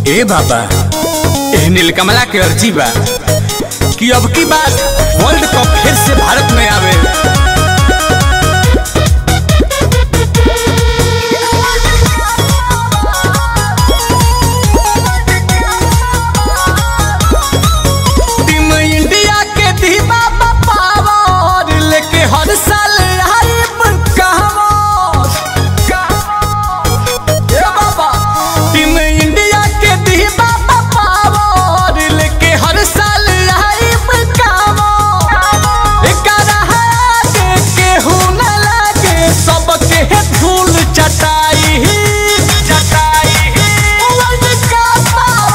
ए बाबा ए नीलकमला के अर्जी बा कि अब की बात वर्ल्ड कप फिर से भारत में आवे टीम इंडिया के दीवा पावर लेके हर साल आइब कहवर ए बाबा टीम इंडिया के दीवा पावर लेके हर साल आइब कहवर एकरा आगे केहू न लागे सबके धूल चटाई चटाई वर्ल्ड कप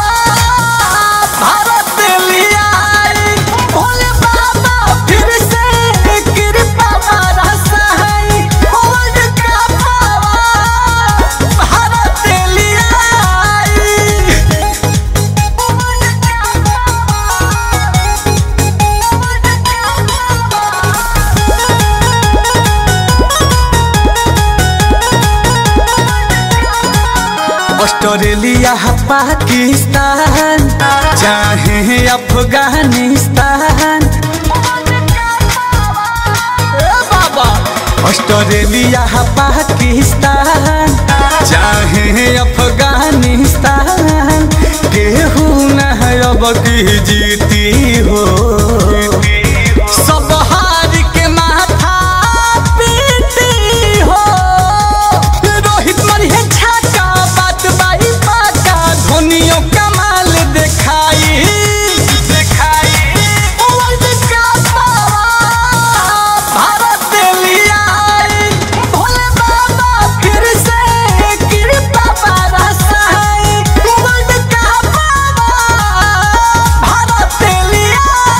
भारत लिया भोले बाबा फिर से कृपा बरसाई वर्ल्ड कप भारत लिया ऑस्ट्रेलिया पाकिस्तान चाहे अफगानिस्तान ए बाबा ऑस्ट्रेलिया पाकिस्तान चाहे अफगानिस्तान केहू न अब की जीती हो सब हार के माथा पीती हो रोहित मरिहे छक्का बात बाई पाका धोनियो कमाल देखाई देखाई वर्ल्ड कप भारत लिया भोले बाबा फिर से कृपा बरसाई वर्ल्ड कप भारत लिया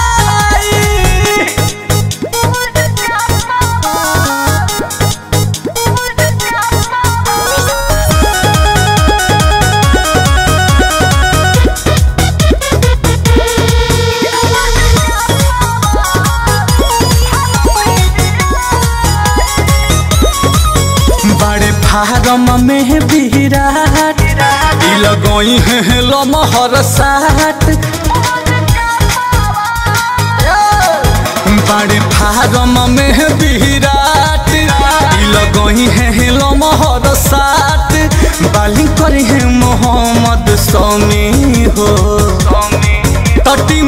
बड़े फारम में विराट ई लगोई है लमहर साट बड़े फारम में विराट ई लगोई है लमहर साट बालिंग करे है मोहम्मद समी हो तटी